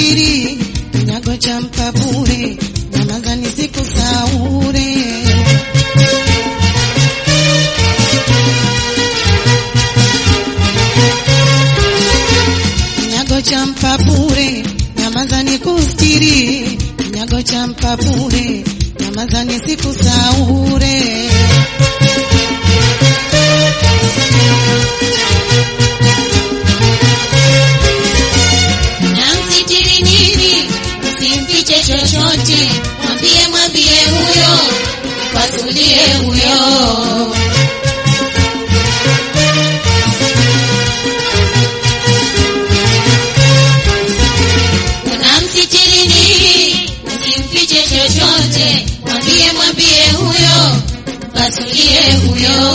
nikustiri, kinyago cha mkabure, nyamaza nisikusaure. Kinyago cha mpapure, nyamaza nikustiri, kinyago cha mpapure, nyamaza nisikusaure. namsitiri nini, usimfiche chochote, mwambie mwambie huyo, pasulie huyo. Unamsitiri nini, usimfiche chochote, mwambie mwambie huyo, pasulie huyo.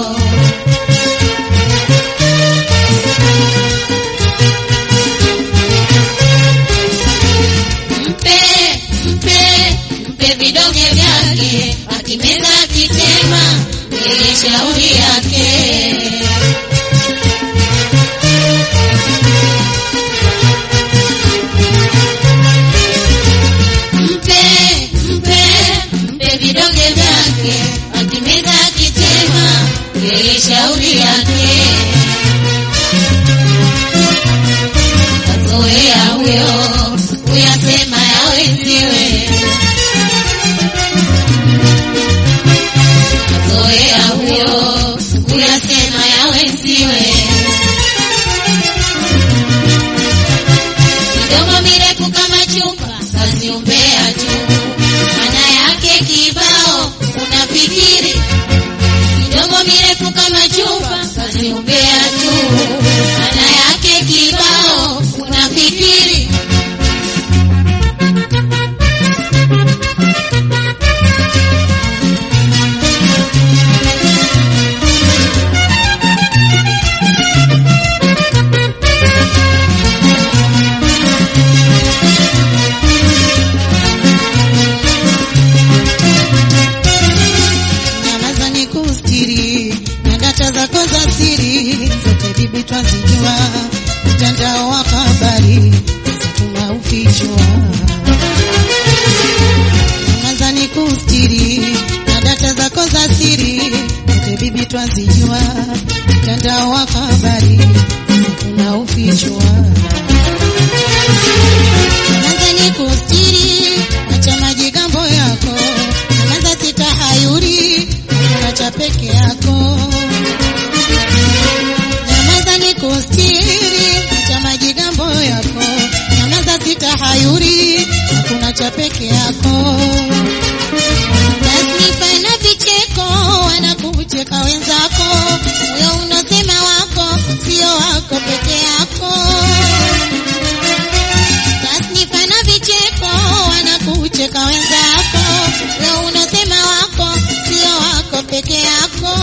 mpe mpe mpe vidonge vyake, akimeza akitema, yeye shauri yake. Mpe mpe mpe vidonge vyake, akimeza akitema, yeye shauri yake. Kazoea huyo kuyasema ya wenziwe, kazoea huyo kuyasema ya wenziwe. Midomo mirefu kama chupa, kazi umbea tu, maana yake kibao unafikiri. Midomo mirefu kama chupa, kazi umbea tu, maana yake kibao unafikiri. nyamaza nikustiri, na data zako za siri zote bibi twazijua, mtandao wa habari tuma ukichwa. Nyamaza nikustiri, na data zako za siri zote bibi twazijua, mtandao wa habari tuma ukichwa. Nyamaza nikustiri, acha majigambo yako, nyamaza sitahayuri, acha peke yako. Nyamaza nikustiri, acha majigambo yako, nyamaza sitahayuri, hakuna cha peke yako. Tasnifa na vicheko wanakucheka wenzako, moyo unosema wako sio wako peke yako. Tasnifa na vicheko wanakucheka wenzako, wewe unasema wako sio wako peke yako.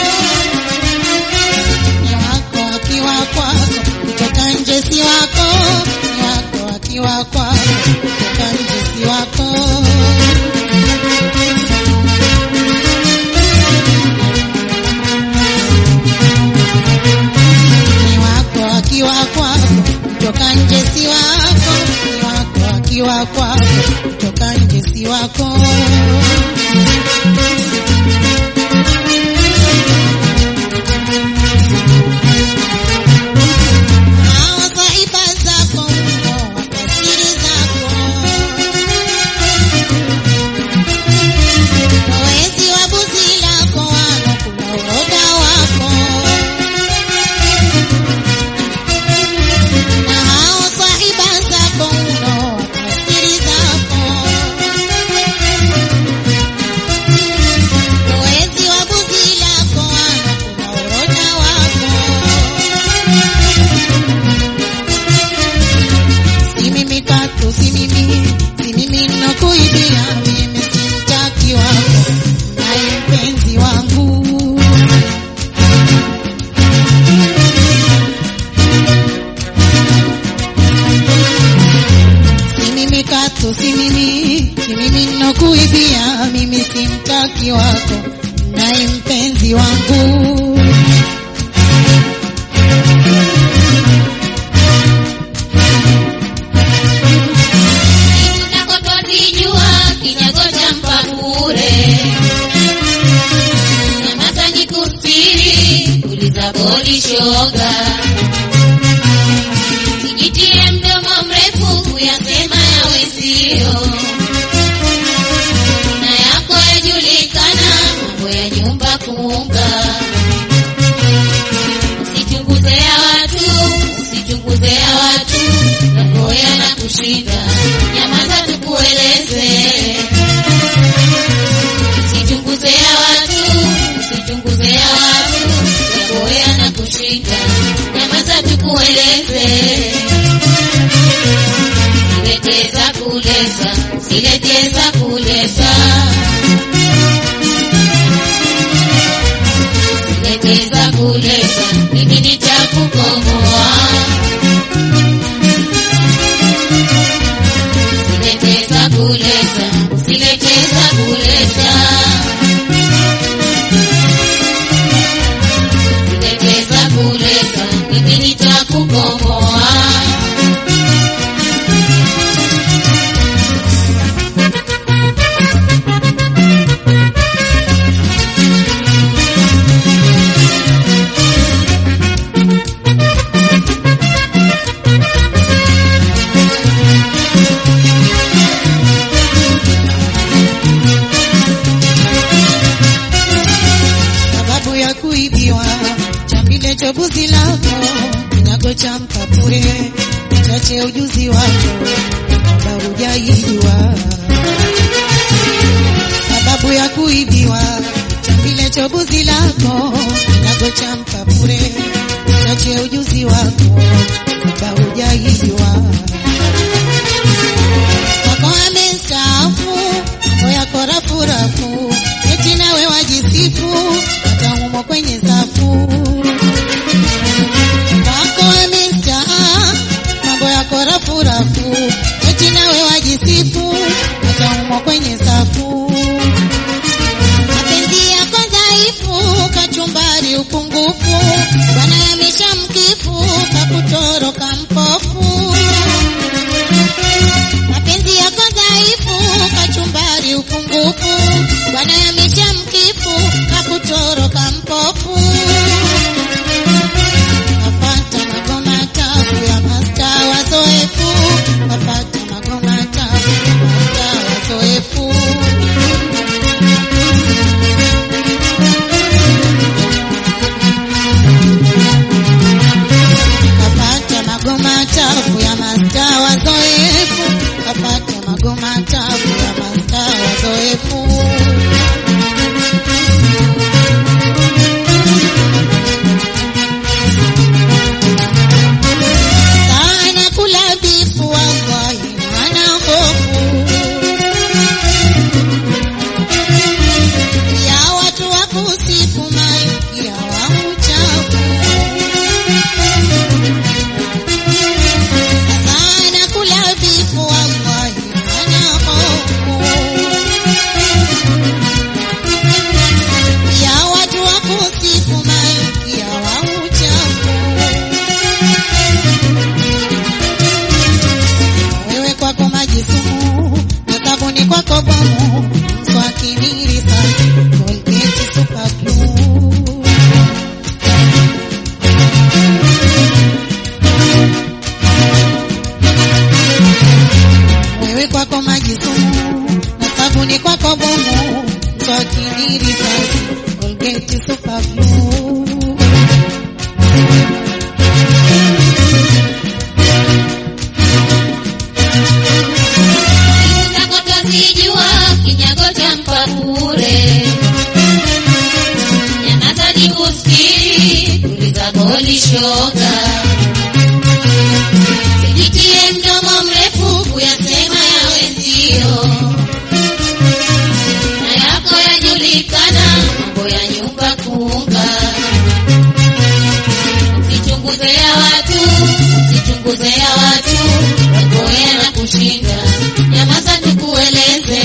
Ni wako akiwa kwako, kutoka nje si wako. Ni wako akiwa kwako, kutoka nje si wako. Ni wako akiwa kwako, kutoka nje si wako. Ni wako akiwa kwako, kutoka nje si wako. Hawa saiba zako mno, wapa siri zako. Wezi wa buzi lako wanakula uroda wako. Na hao sahiba zako mno, wapa siri zako. Wezi wa buzi lako wanakula uroda wako. Si mimi katu, si mimi, si mimi nakuibia, mimi si mtaki wako, naye mpenzi wangu. Si mimi katu, si mimi, si mimi nakuibia, mimi si mtaki wako, naye mpenzi wangu. kustiri, uliza bodi shoga. Sijitie mdomo mrefu kuyasema ya wenzio, na yako yajulikana, mambo ya nyumba kuunga. Usichunguze ya watu, usichunguze ya watu, yako yanakushinda, nyamaza tukueleze Usichunguze ya watu, usichunguze ya watu, yako yanakushinda, nyamaza tukueleze. Sileteza kuleza, sileteza kuleza, sileteza kuleza, mimi nitakukomboa. Sileteza kuleza, sileteza kuleza. Sileteza kuleza, mimi nitakukomboa. sababu ya kuibiwa chambile chobuzi lako kinyago cha mkapure chache ujuzi wako kwamba hujaijua sababu ya kuibiwa chambile chobuzi lako kinyago cha mkapure chache ujuzi wako kwamba hujaijua wako amestaafu mambo yako rafurafu eti nawe wajisifu hata umo kwenye safu wako amestaa mambo yako rafurafu eti nawe wajisifu hata umo kwenye safu mapenzi yako dhaifu kachumbari upungufu bwana yamesha mkifu kakutoroka mpofu mapenzi yako dhaifu, kachumbari upungufu, bwana yamesha mkifu, kakutoroka mpofu. Kapata magoma tabu ya masta wazoefu, kapata magoma tabu ya masta wazoefu. kapata magoma tabu ya masta wazoefu, kapata magoma tabu ya masta wazoefu. Sana kula bifu wallahi ana hofu ya watu wa kusifu malkia wa uchafu sana kula bifu wallahi ana hofu ya watu wa kusifu malkia wa uchafu wewe kwako maji sumu na sabuni kwako bomu mswaki risasi Colgate super glue wewe kwako maji sumu na sabuni kwako bomu mswaki risasi Colgate super glue Siku zako twazijua, kinyago cha mpapure. Nyamaza jikusikiri, tuliza boli shoga. Sijitie mdomo mrefu kuyasema ya wenzio, na yako yajulikana, mambo ya nyumba kuunga. Usichunguze ya watu, usichunguze ya watu, yako yanakushinda, nyamaza tukueleze.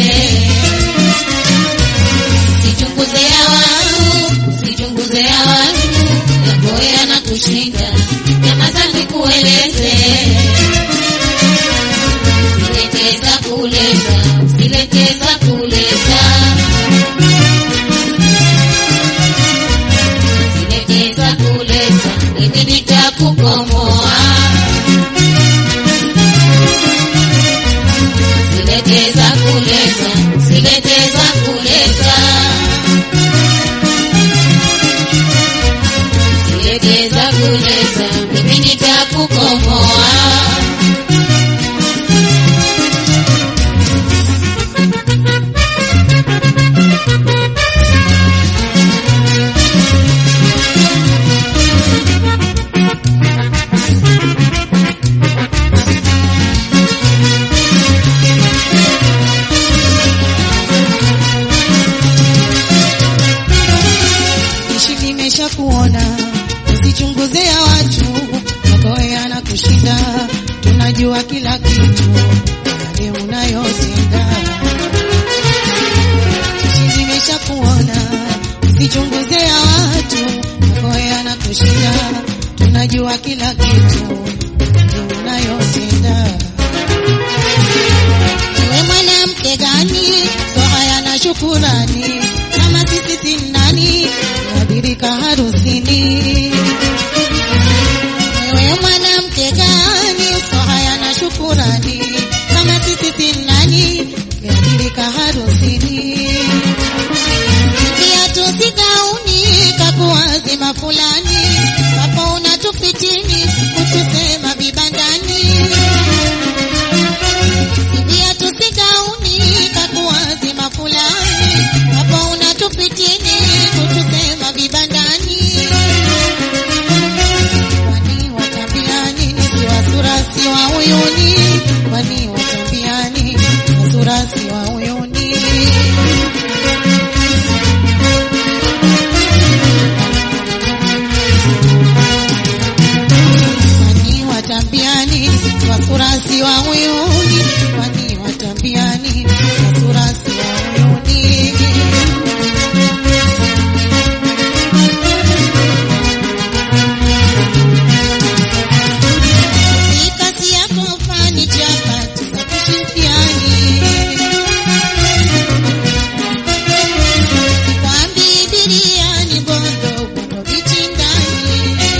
Usichunguze ya watu, usichunguze ya watu, yako yanakushinda, nyamaza tukueleze. Sileteza kuleza, sileteza kuleza. kuleta, mimi nitakukomoa. Silete za kuleta, silete za kuleta. Silete za kuleta, mimi nitakukomoa. Ishi kimesha kuona, usichunguze ya watu, magoya na kushinda, tunajua kila kitu, yale unayotenda. Ishi kimesha kuona, usichunguze ya watu, magoya na kushinda, tunajua kila kitu, yale unayotenda. Wewe mwanamke gani? So haya na shukurani, kama sisi si nani? Tunadirika harusini. Wewe mwanamke gani? So haya na shukurani, kama sisi si nani? Tunadirika harusini. Viatu si gauni, kakuwazima fulani, hapo unatufitini, kutusema vibandani viatu si gauni kakuwazima fulani, hapo unatupitini kutusema vibandani. Kwani watambiani si wa sura si wa uyuni? Kwani watambiani wa sura si wa uyuni? Kwani watambiani wa sura si wa uyuni? Kwani watambiani wa sura si wa uyuni? Ni kazi yako fani chapati za kushirikiani. Sikwambii biriani bondo bondo vichindani.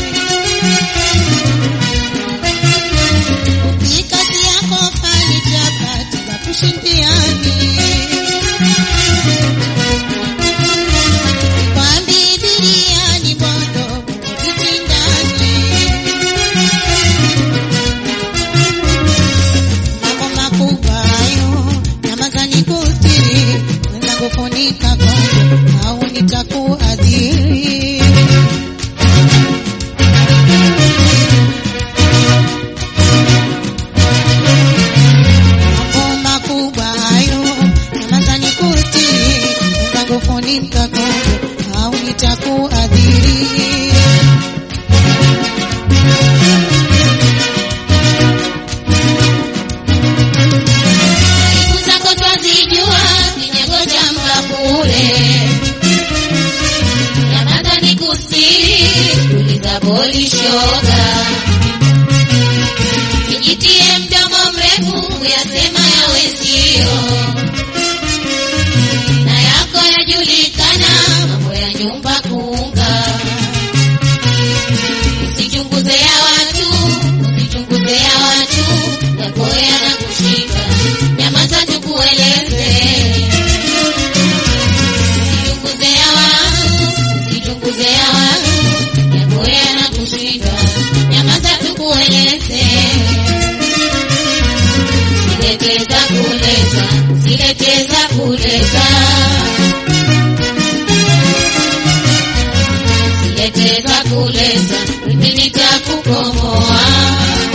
Mikati yako fani chapati za kushindiani. Kwambi biriani bondo vitindani. Mambo makubwa hayo nyamazani kutiri, mwenzangu funika kondo au nitakuadhiri. mambo makubwa hayo nyamazani kuti mwenzangu funika kondo au nitakuadhiri Aibu zako twazijua, kinyago cha mbakule. Nyamaza nikusii, tuliza boli shoga. Sijitie mdomo mrefu, kuyasema yawe sio. Na yako yajulikana, mambo ya nyumba kuunga. Usichunguze ya watu, usichunguze ya watu, yako yanakushika. Nyamaza tukueleze. Usichunguze ya watu, usichunguze ya watu, yako yanakushika. Nyamaza tukueleze. Sileteza kuleta, sileteza kuleta. Sileteza kuleta, mimi nitakukomoa.